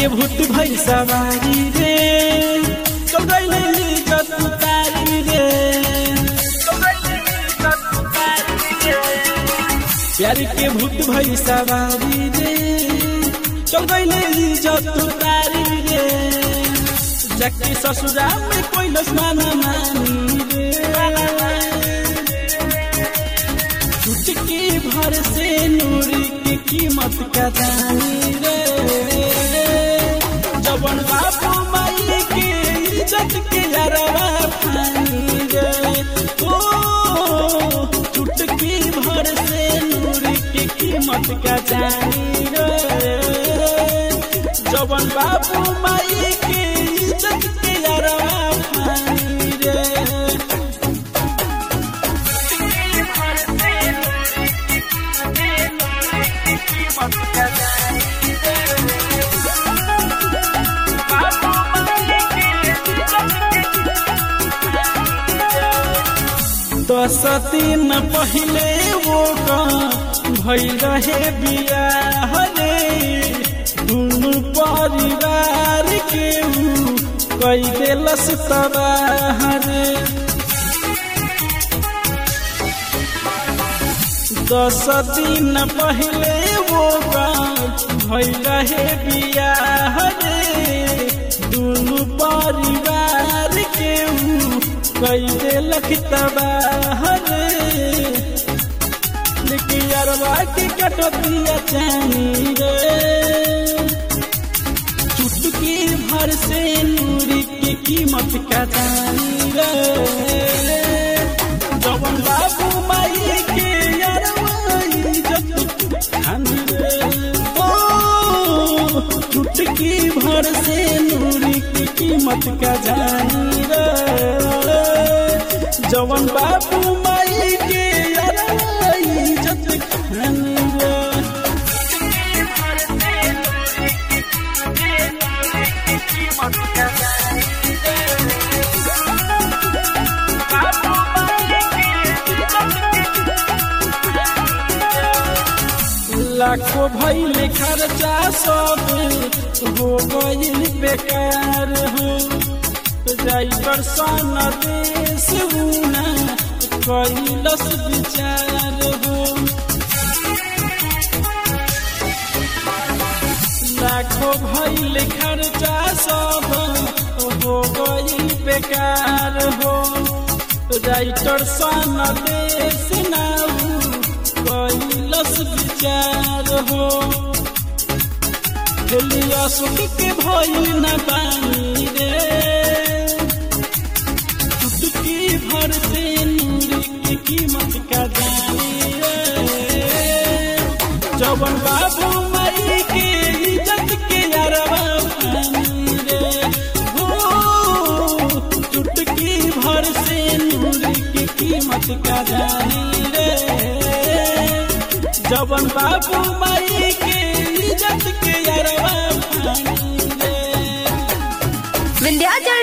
के भूत भई सवारी रे चल गइले इज्जत उतारी रे प्यार के भूत भई सवारी रे चल गइले इज्जत उतारी रे जाके ससुराल में कोई माना मानी रे चुटकी भर से नूरी की कीमत का जानी रे जवन बापू माई के इज्जत के यारवा खानी रे ओ चुटकी भर से नूरी की कीमत का जानी रे जवन बापू माई के इज्जत के यारवा खानी रे दस दिन पहले वो भई रहे बियाह रे दुनु परिवार के ऊ कई देलस तबाह रे दस दिन पहले वो भई रहे बियाह रे दुनु परिवार के ऊ कई देलक तबाह रे लेकिन अरवा के कटतिया चानी रे चुटकी भर से नूरी की कीमत का जानी रे जवन बाबू माई के अरवा इज्जत खानी रे ओ चुटकी भर से नूरी की कीमत का जानी रे जवन बाबू माई के अरवा इज्जत खानी रे लाखों भैल खर्चा सब हो गईल बेकार हो ड्राइवर सन देश उना कैलस विचार हो लाखों भैल खर्चा सब हो गईल बेकार हो राइटर सन देश नाऊ कैलस विचार हो खेलिया सुख के भइल न पानी रे चुटकी भर से नूर की कीमत का जानी रे जवन बाबू माई के इज्जत के अरबा पानी रे हो चुटकी भर से नूर की कीमत का जानी रे जवन बाबू माई के इज्जत के अरबा पानी रे विंध्याचल